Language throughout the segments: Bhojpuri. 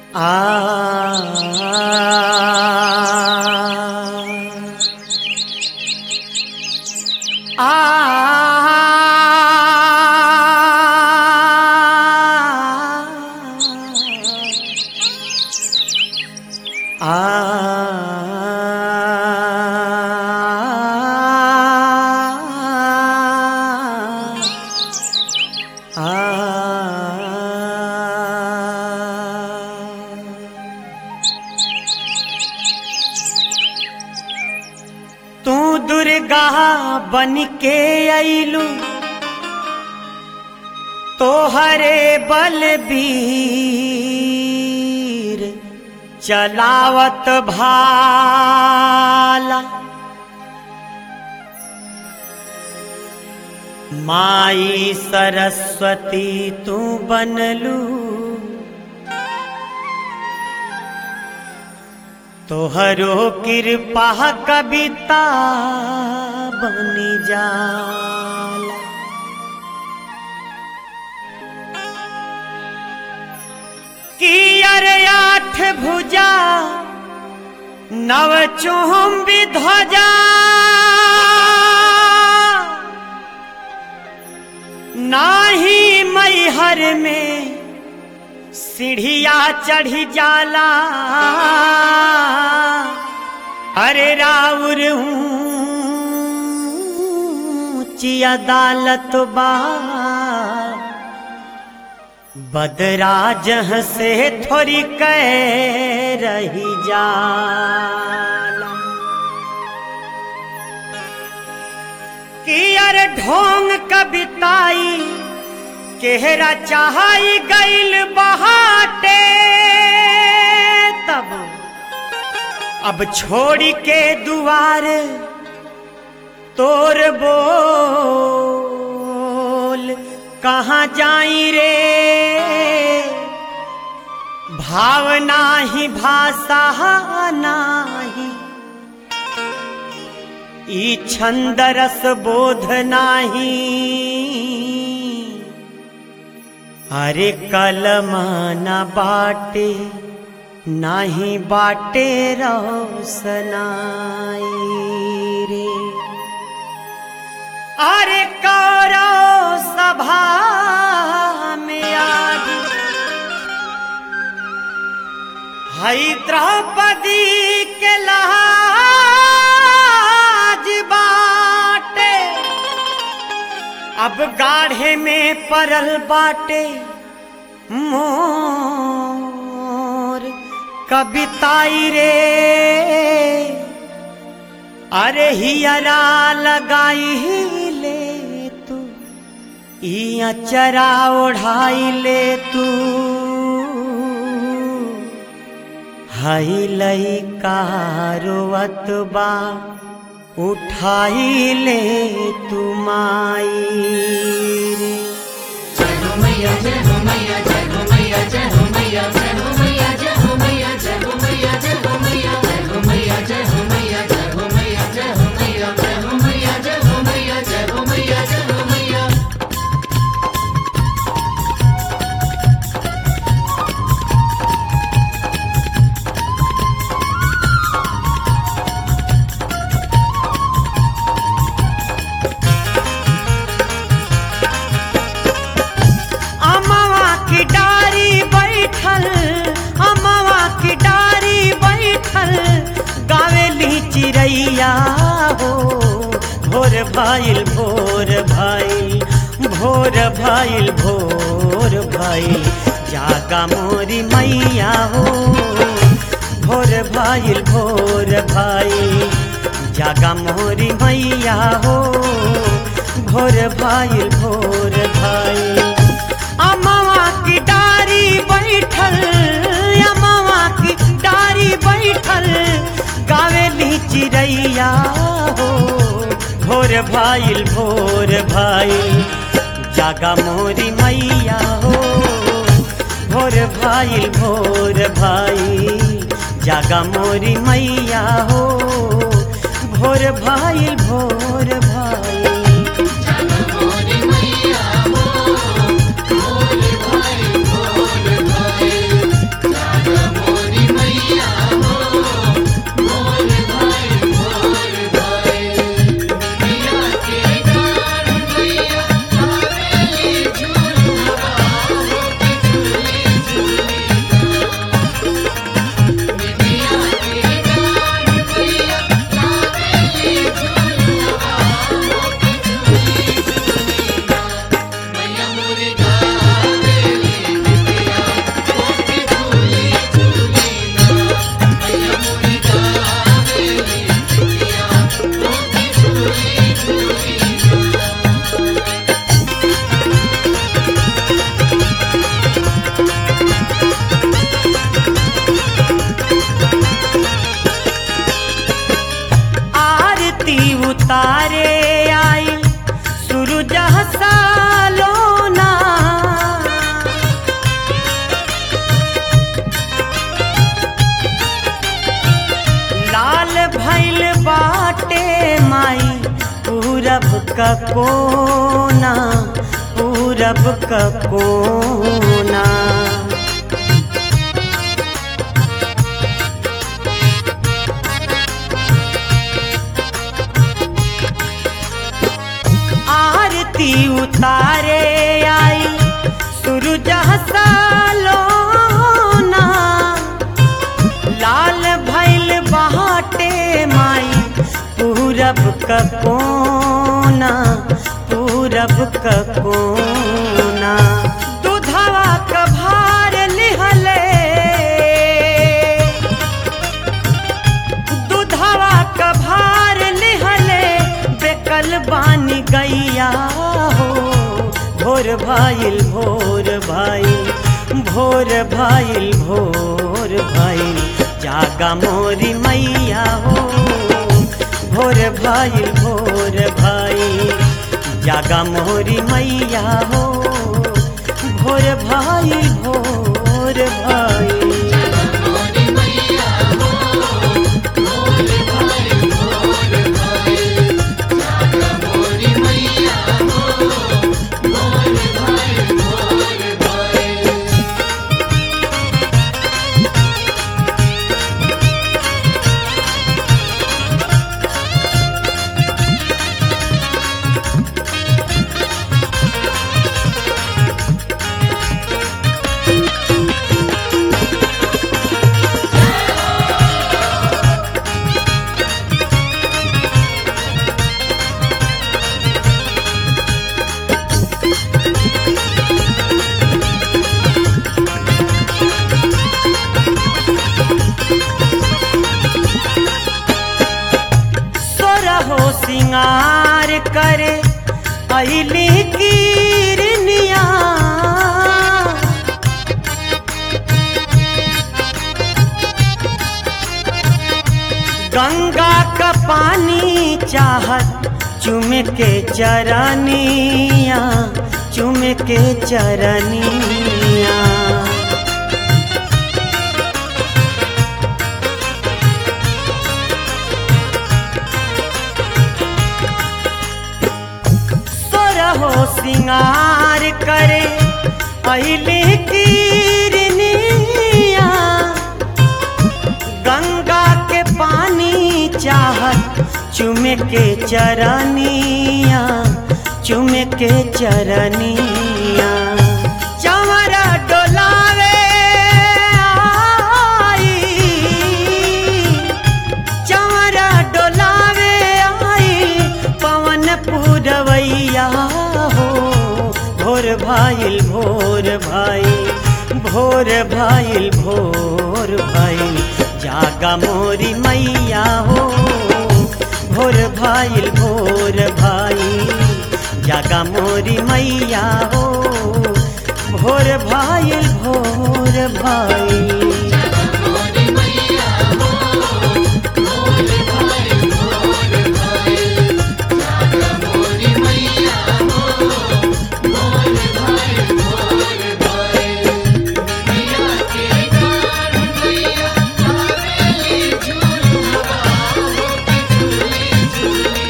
तू दुर्गा बन के अइलू तोहरे बलबीर चलावत भाला माई सरस्वती तू बनलू तोहरो कृपा कविता बनी जाला कि अरे आठ भुजा नव चुम्बी ध्वजा नाही मैहर में सीढ़िया चढ़ी जाला अरे राउर ऊंची अदालत बा बदरा जह से थोड़ी कह रही जाला कि अरे ढोंग कविताई केहरा चाहाई गईल बहाटे तब अब छोड़ी के दुआर तोर बोल कहाँ जाई रे भावना ही भाषा नाही ई छंद रस बोध नाही अरे कलमाना बाटे नाही बाटे रोसनाई रे अरे कौरव सभा में आज हई द्रौपदी के लाज बाटे अब गाढ़े में परल बाटे मोर कविताई रे अरे हियरा लगाई ले तू इया चरा ओढ़ाई ले तू हई लई कारोवत बा उठाई ले तू माई रे जय हो मैया जय हो मैया जय हो मैया जय हो मैया जय हो मैया जय हो मैया जय हो मैया जय हो मैया जय हो मैया जय हो मैया जय हो मैया जय हो मैया जय हो मैया जय हो मैया जय हो मैया जय हो मैया अमवा की डारी बैठल अमवा की डारी बैठल गावेली चिड़ैया हो भोर भाईल भोर भाईल भोर भाईल भोर भाईल जागा मोरी मैया हो भोर भाईल भोर भाईल जागा मोरी मैया हो भोर भाईल भोर भाईल अमवा की डारी बैठल अमवा की डारी बैठल गावेली चिड़ैया हो भोर भाईल भोर भाईल जागा मोरी मैया हो भोर भाईल भोर भाईल जागा मोरी मैया हो भोर भाईल भोर भाईल जन मोरी मैया हो भोले भाई भोले भाई जागा का कोना पूरब का कोना आरती उतारे आई सूरज सालोना लाल भैल बहाटे माई पूरब का कोना पूरब का कोना दूधवा का भार लिहले दूधवा का भार लिहले बेकल बानी गैया हो भोर भाईल भोर भाईल भोर भाईल भोर भाईल जागा मोरी मैया हो भोर भाईल भोर भाईल जागा मोरी मैया हो भोर भाईल भोर भाईल मोरी मैया हो मोर भाई मोर भाई जागा मोरी मैया हो मोर भाई मोर भाई सोरहो सिंगार करे अली कीरनिया गंगा का पानी चाहत चुम के चरनिया चुम के चरनिया सोरहो सिंगार करे अली कीरनिया गंगा के पानी चाहत चुम के चरनिया चुम के चरनिया चमरा डोलावे आई चमरा डोलावे आई पवन पुरवैया हो भोर भाईल भोर भाई भोर भाईल भोर भाई जागा मोरी मैया हो भोर भाईल भोर भाई जागा मोरी मैया हो भोर भाईल भोर भाई मोरी मैया हो मोर भाई मोर भाई जागा मोरी मैया हो मोर भाई मोर भाई मैया के गान मैया आवेली झूलवा हो के झूली झूली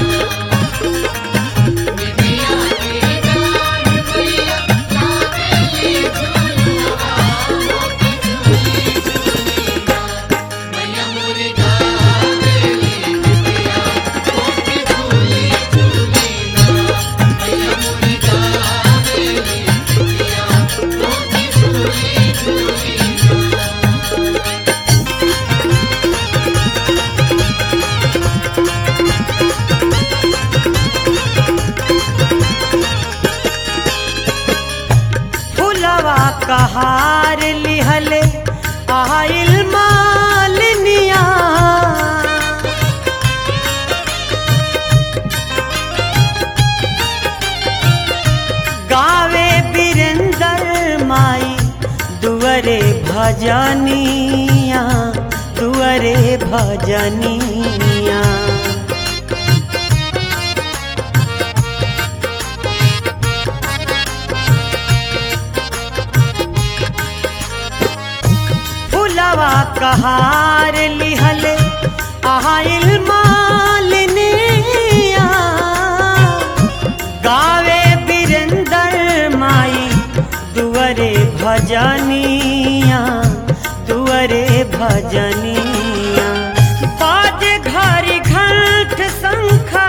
मैया के गान मैया आवेली झूलवा हो के झूली झूली मैया मोरी गावेली बिटिया हो के झूली झूली मैया मोरी गावेली बिटिया हो के झूली झूली फुलवा कहार लिहले आइल मालिनिया गावे बीरेंदर माई दुअरे भजनिया दुअरे भजनिया फुलवा कहार लिहले आइल मालिनिया भजनिया दुअरे भजनिया बाज घारी घंट शंखा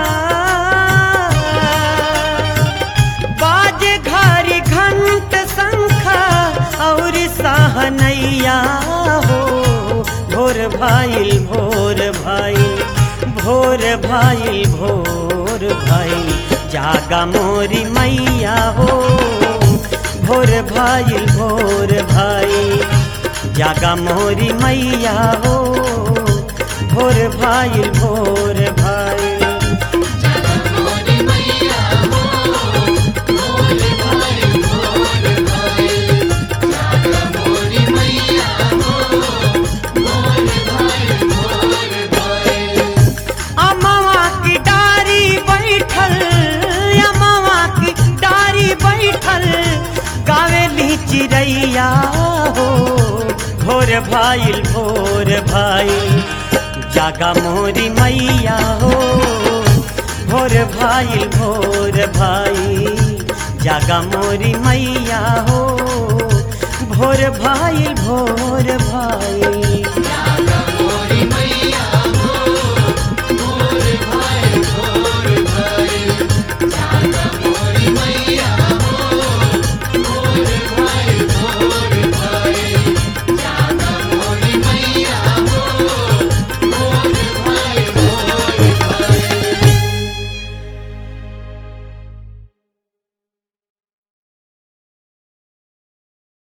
बाज घारी घंट शंखा और सहनैया हो भोर भाईल भोर भाई भोर भाईल भोर भाई जागा मोरी मैया हो भोर भाईल भोर भाई जागा मोरी मैया हो भोर भाईल भोर भाई मोरी मैया हो भोर भाई भोर भाई जागा मोरी मैया हो भोर भाई भोर भाई अमवा की डारी बैठल अमवा की डारी बैठल गावेली चिड़ैया हो भोर भाईल भोर भाई जागा मोरी मैया हो भोर भाईल भोर भाई जागा मोरी मैया हो भोर भाईल भोर भाई